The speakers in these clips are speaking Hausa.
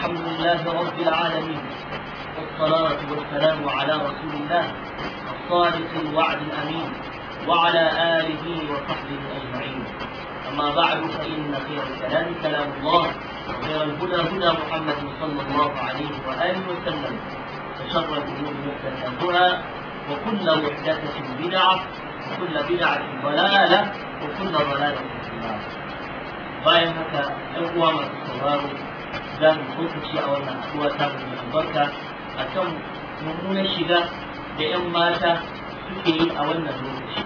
الحمد لله رب العالمين والصلاة والسلام على رسول الله الصادق الوعد الأمين وعلى آله وصحبه أجمعين أما بعد فإن خير الكلام كلام الله وخير الهدى هدى محمد صلى الله عليه وآله وسلم وشر الأمور محدثاتها وكل محدثة بدعة وكل بدعة ضلالة وكل ضلالة في النار bayan haka ɗan uwa masu sauraro za mu tsokaci a wannan haɗuwa ta mu albarka a kan mummunan shiga da 'yan mata suke yi a wannan lokaci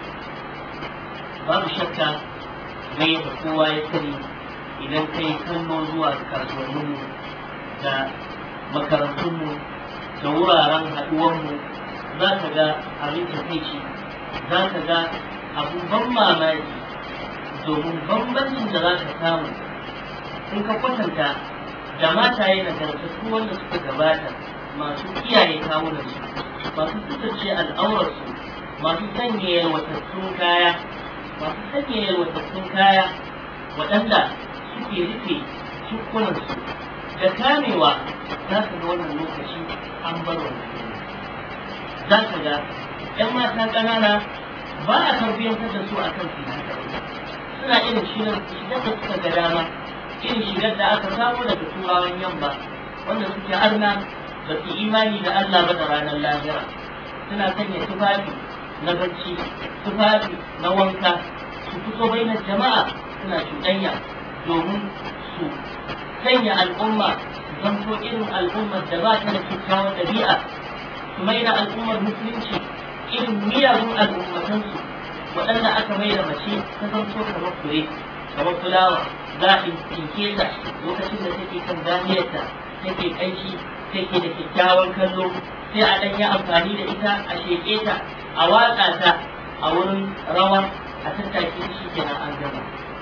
babu shakka mai da kowa ya sani idan kai kallo zuwa kasuwanninmu da makarantunmu da wuraren haɗuwanmu za ka ga abin takaici za ka ga abin ban mamaki domin bambancin da za ka samu in ka kwatanta da mataye na gargasu wanda suka gabata masu kiyaye kawunansu masu kusurce al'aurarsu masu sanya yalwatattun kaya masu sanya yalwatattun kaya waɗanda suke rufe cikunansu da kamewa za ka ga wannan lokaci an bar wannan za ka ga 'yan mata ƙanana ba a tarbiyyantar da su a kan su suna irin shigar shigar da suka ga dama irin shigar da aka samu daga turawan yamma wanda suke arna ba su imani da Allah ba da ranar lahira suna sanya tufafi na bacci tufafi na wanka su fito bainar jama'a suna cuɗanya domin su sanya al'umma su zanto irin al'ummar da ba ta da kyakkyawar ɗabi'a su mai da al'ummar musulunci irin miyagun al'ummatansu waɗanda aka mai da mace ta zanto kamar fure kamar fulawa za a tsinke ta lokacin da take kan ganiyarta take ƙanshi take da kyakkyawan kallo sai a ɗan yi amfani da ita a sheƙe ta a watsa ta a wurin rawa a tattake shi kenan an gama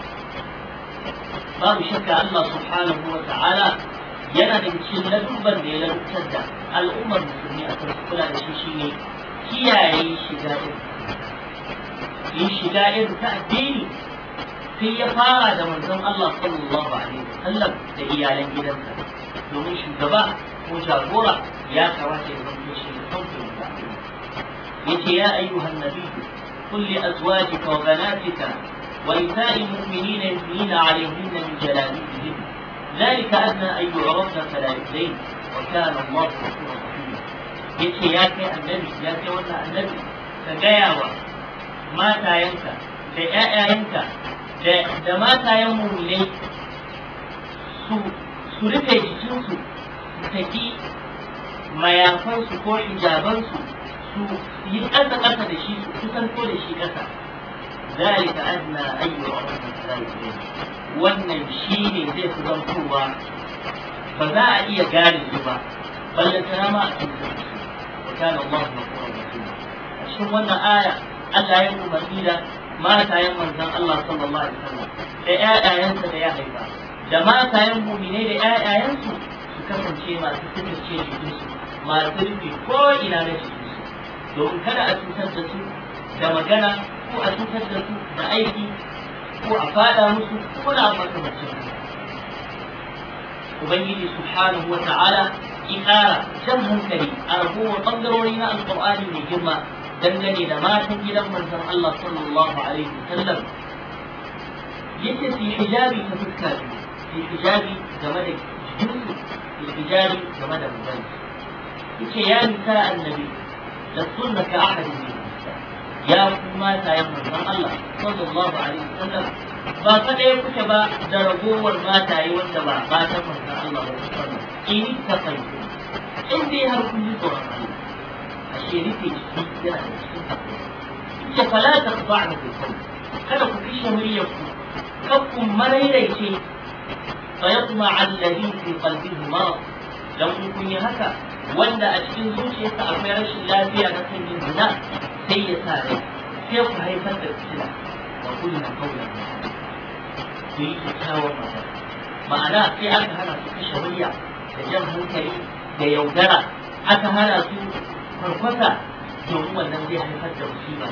babu shakka Allah subhanahu wa ta'ala yana da cikin ladubban da ya ladubtar da al'ummar musulmi a kan kula da shi shine kiyaye shiga irin yin shiga irin ta addini sai ya fara da manzon Allah sallallahu alaihi wasallam da iyalan gidansa domin shugaba ko jagora ya kamata ya zanto shi da sauƙin da yace ya ayyuhan nabi قل لأزواجك وبناتك ونساء المؤمنين يثنين عليهن من جلابيبهن ذلك أدنى أن يعرفن فلا يؤذين وكان الله غفورا رحيما yace ya kai annabi ya kai wannan annabi ka gaya wa matayenka da ‘ya'yayenka da matayen mummulai su su rufe jikinsu su saki mayafansu ko hijabansu su yi ƙasa ƙasa da shi su kusanto da shi ƙasa ذلك أدنى أن يعرف ذلك wannan shi ne zai fi zantowa ba za a iya gane su ba ballantana ma a cikin وكان الله غفورا رحيما cikin wannan aya Allah ya umarni da matayen manzon Allah sallallahu alaihi wasallam da ƴaƴayensa da ya haifa da matayen mu'minai da ƴaƴayensu su kasance masu fitarce jikinsu masu rufe ko ina na jikinsu domin kada a cutar da su da magana ko a cutar da su da aiki ko a fada musu ko na makamacin Ubangiji subhanahu wa ta'ala ki ƙara jan hankali a ragowar ɓangarori na alƙur'ani mai girma dangane da matan gidan manzon Allah sallallahu alaihi wasallam yace fi hijabi ta fuska fi hijabi game da jikinsu fi hijabi game da mutane yace ya nisa annabi da sunna ka ahadin min ya kuma tayan manzon Allah sallallahu alaihi wasallam ba kadai kuke ba da ragowar mataye wanda ba matan manzon Allah ba sallallahu in ta kai in dai har kun yi tsoron Allah ashe rufe jiki yana da cikin tafiya ce fala ta ba da kai kada ku kishe muryar ku kan ku maraidaice fa yatma alladhi fi qalbihi marad dan kun yi haka wanda a cikin zuciyarsa akwai rashin lafiya na kan yin zina sai ya sa rai sai ku haifar da fitina wa kullu qawlan ku yi kyakkyawar magana ma'ana sai aka hana su kashe murya da jan hankali da yaudara aka hana su farfasa domin wannan zai haifar da musiba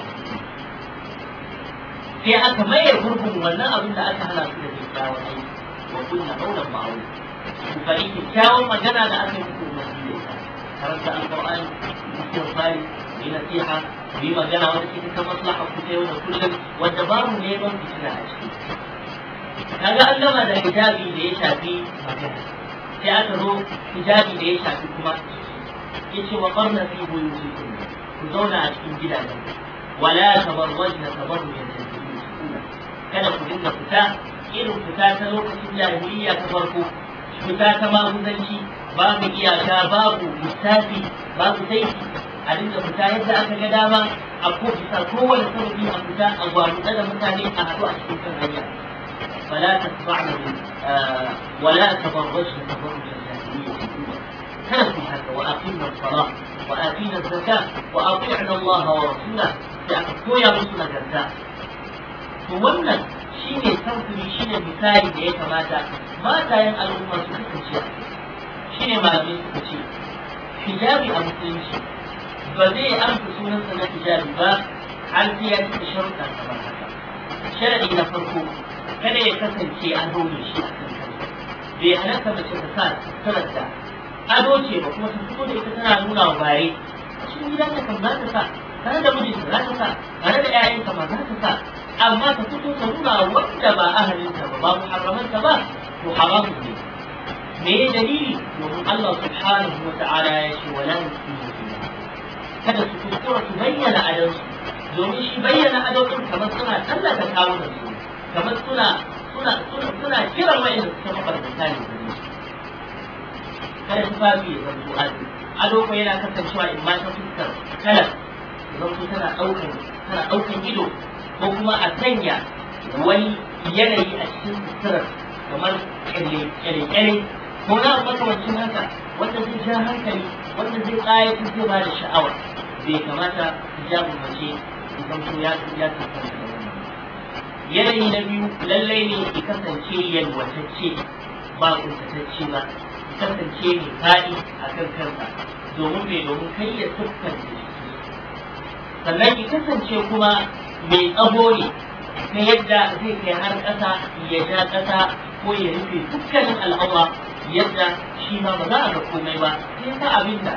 sai aka maye gurbin wannan abin da aka hana su da kyakkyawan aiki wa kunna qawlan ma'ruf ku faɗi kyakkyawan magana da aka yi muku umarni da ita karanta alƙur'ani istighfari yi nasiha yi magana wanda ke ta maslaha ku ta yau da kullum wanda babu neman fitina a ciki kaga an gama da hijabi da ya shafi magana sai aka zo hijabi da ya shafi kuma yace wa qarna fi buyutikum ku zauna a cikin gidajen wala tabarrajna tabarrujan jahiliyyah kada ku dinga fita irin fita ta lokacin jahiliya ta farko fita ta maguzanci babu iyaka babu lissafi babu saiti a dinga fita yadda aka ga dama a ko bisa kowane sababi a fita a gwamutsa da mutane a haɗu a cikin kan hanya فلا تتبعن آه ولا تبرجن تبرج الجاهلية الأولى كانوا هذا وأقمنا الصلاة وآتينا الزكاة وأطيعنا الله ورسوله لأكفوا يا رسول الجزاء wannan shi ne samfuri shi ne misali da ya kamata matayen al'umma su kasance shi ne malamai suka ce hijabi a musulunci ba zai amsa sunansa na hijabi ba har sai ya cika sharuɗa kamar haka sharaɗi na farko kada ya kasance an dole shi a kan kansa bai halatta mace ta sa sanar da ado ce ba kuma ta fito da ita tana nuna wa bare cikin gidan kan za ta sa tare da mijinta za ta sa tare da 'ya'yanta ma za ta sa amma ta fito ta nuna wanda ba ahalinta ba ba muharramanta ba to haramun ne me ya dalili domin Allah subhanahu wa ta'ala ya ce wala yusiru kada su kuskura su bayyana adonsu domin shi bayyana adonsu kamar suna tallata kawunan su kamar suna suna suna suna kiran wa'anda suka mabarkata ne gare su kada tufafi ya zanto ado ado ko yana kasancewa in ma ta fuskar kala zanto tana ɗaukan tana ɗaukan ido ko kuma a sanya wani yanayi a cikin suturar kamar kyale-kyale ko na makamancin haka wanda zai ja hankali wanda zai ƙayatar zai ba da sha'awa bai kamata hijabin mace idan to ya ya kasance da wannan yanayi na biyu lallai ne ya kasance yalwatacce ba kuntatacce ba ya kasance mai faɗi a kan kansa domin mai domin kai ya siffar da jiki sannan ya kasance kuma mai tsaho ne ta yadda zai kai har ƙasa ya ja ƙasa ko ya rufe dukkanin al'aura yadda shi ma ba za a ga komai ba sai ta abin da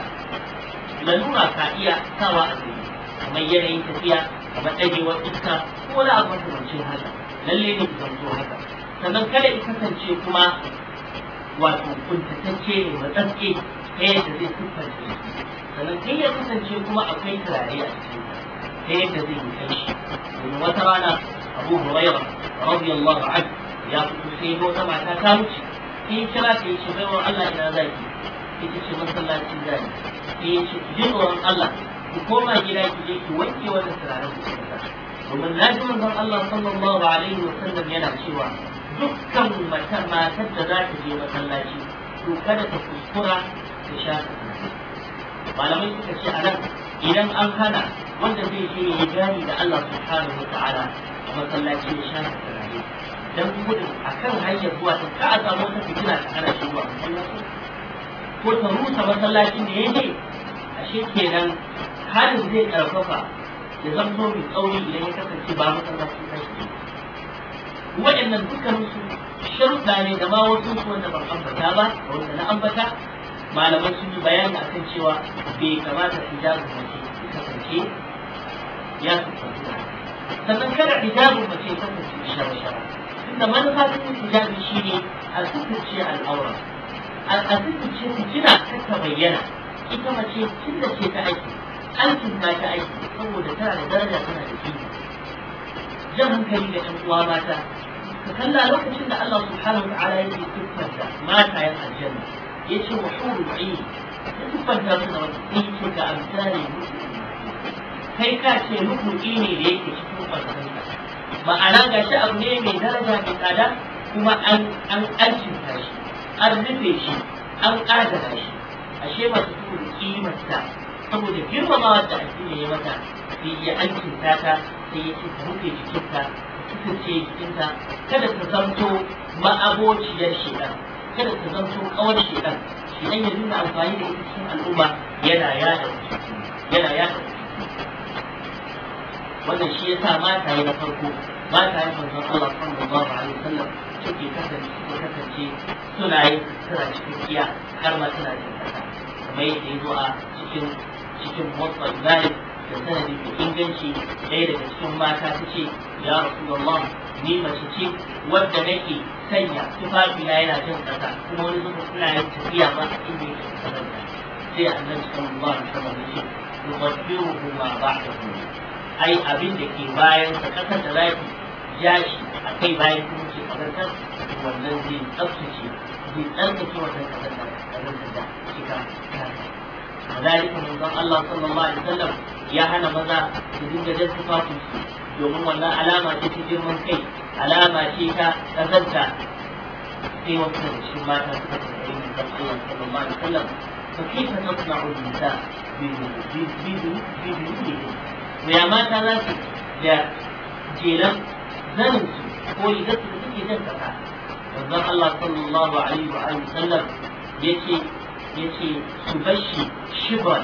lalura ka iya sawa a gari kamar yanayin tafiya kamar ɗagewar iska ko wani abu makamancin haka lalle ne ku zanto haka sannan kada ya kasance kuma wato kuntatacce ne matsatse ta yadda zai siffar da sannan kai ya kasance kuma akwai turare a cikin ta yadda zai yi kai shi domin wata rana abu huraira radiyallahu anhu ya fito sai ga wata mata ta wuce sai ya kira ta yace baiwar Allah ina zaki ita ce masallacin zaki sai ya ce ki ji tsoron Allah ki koma gida ki je ki wanke wannan turaren ku sai domin na ji manzon Allah sallallahu alaihi wa sallam yana cewa dukkan matar matar da za ta je masallaci to kada ta kuskura ta sha malamai suka ce a nan idan an hana wanda zai je ya gani da Allah subhanahu wa ta'ala a masallaci ya sha turare dan gudun akan hanyar zuwa ta ka a samu wata fitina ta hana shi zuwa masallaci ko ta rusa masallacin da ya je ashe kenan halin zai karfafa ya zamto mai tsauri idan ya kasance ba masallaci ta shi waɗannan dukkaninsu sharuɗa ne da ma wasu su wanda ban ambata ba da wanda na ambata malaman sun yi bayani akan cewa bai kamata hijabin mace ya kasance ya kasance sannan kada hijabin mace ya kasance shara-shara tunda manufa ta hijabi shine a suturce al'aura a suturce fitina kar ta bayyana ita mace tunda ce ta aiki aikin ta ta aiki saboda tana da daraja tana da kima jan hankali ga ɗan uwa mata ka kalla lokacin da Allah subhanahu wa ta'ala yake siffanta matayen aljanna yace wa hurul ayn ya siffanta su da wata sai ce ga amsali kai ka ce rubuci ne da yake cikin ƙwarƙwarinka ma'ana ga shi abu ne mai daraja mai tsada kuma an an alcinta shi an rufe shi an ƙadara shi ashe masu saboda kimarta saboda girmamawa da addini ya mata sai ya alcinta ta sai ya ce ta rufe jikinta kasance jikinta kada ta zamto ma'abociyar shedan kada ta zamto kawar shedan shedan ya nuna amfani da ita cikin al'umma yana yada yana yada wannan shi yasa mata na farko ba ta yin manzon Allah sallallahu alaihi wasallam suke kasance suke kasance suna yin suna cikakkiya har ma suna jin kasa kamar yadda ya zo a cikin cikin motsa zalik da sanadi da inganci ɗaya daga cikin mata ta ce ya rasulullah ni mace ce wadda nake sanya tufafi na yana jin kasa kuma wani zuba suna yin tafiya ma a inda yake kasanta sai annabi sallallahu alaihi wasallam ya ce yubaddiruhu ma ba'dahu ai abin da ke bayan sa kasar da zaki ja shi a kai bayan kuma ce kazantar wannan zai tsaftace zai tsarkake wannan kazantar kazantar da shiga kasa كذلك من ذن الله صلى الله عليه وسلم يا هنا ماذا تدين جدد تفاصيل domin wannan alama ce ta girman kai alama ce ta ƙazanta sai wasu da shi mata suka tambayi min zan Allah sallallahu alaihi wasallam fa kaifa tasna'u nisa bi bi bi bi bi bi ya mata za su da jelan zanin su ko rigar su da suke jan kasa manzon Allah sallallahu alaihi wa alihi wasallam yace yace su bashi shibran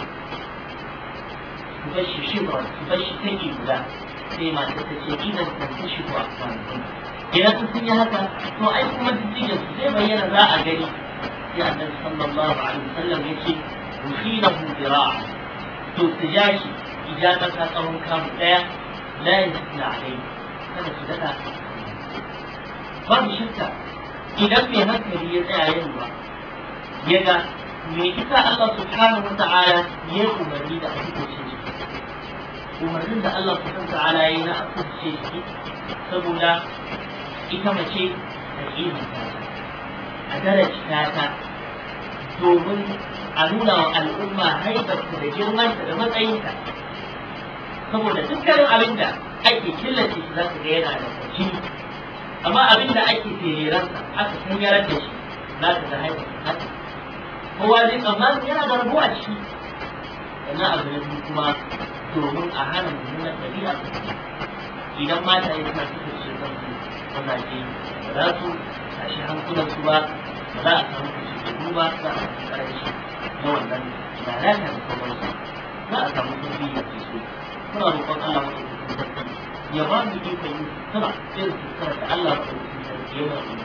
su bashi shibran su bashi take guda sai mata ta ce idan kan ta shigo a kwanan idan su sun yi haka to ai kuma diddigin su zai bayyana za a gani sai annabi sallallahu alaihi wasallam yace ruhilahu dira'a to su ja shi ijata ta tsawon kamu daya la yasna alai kada su daka babu shakka idan mai hankali ya tsaya yin ba ya ga me isa Allah subhanahu wa ta'ala ya umarni da ake ce shi umarnin da Allah subhanahu wa ta'ala ya yi na ake ce shi saboda ita mace a kimanta a darajta ta domin a nuna wa al'umma haibarta da girmanta da matsayinta saboda dukkanin abin da ake killace shi za ka ga yana da kwaci amma abin da ake fereransa aka kanyarar da shi za ka ga haibarta haka kowa zai tsammanin yana da rabuwa ciki sannan abu na biyu kuma domin a hana mummunan ɗabi'a idan mata ya suna suka ce kansu mazaje ba za su tashi hankulansu ba ba za a samu kusurku ba za a samu karanci na wannan lalata da sauransu za a samu tarbiyya sosai muna roƙon Allah maɗaukakin sarki ya ba mu ikon yin sutura irin sutura da Allah maɗaukakin sarki ya ba mu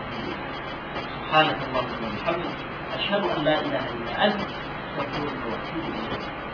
سبحانك اللهم وبحمدك أشهد أن لا إله إلا أنت أستغفرك وأتوب إليك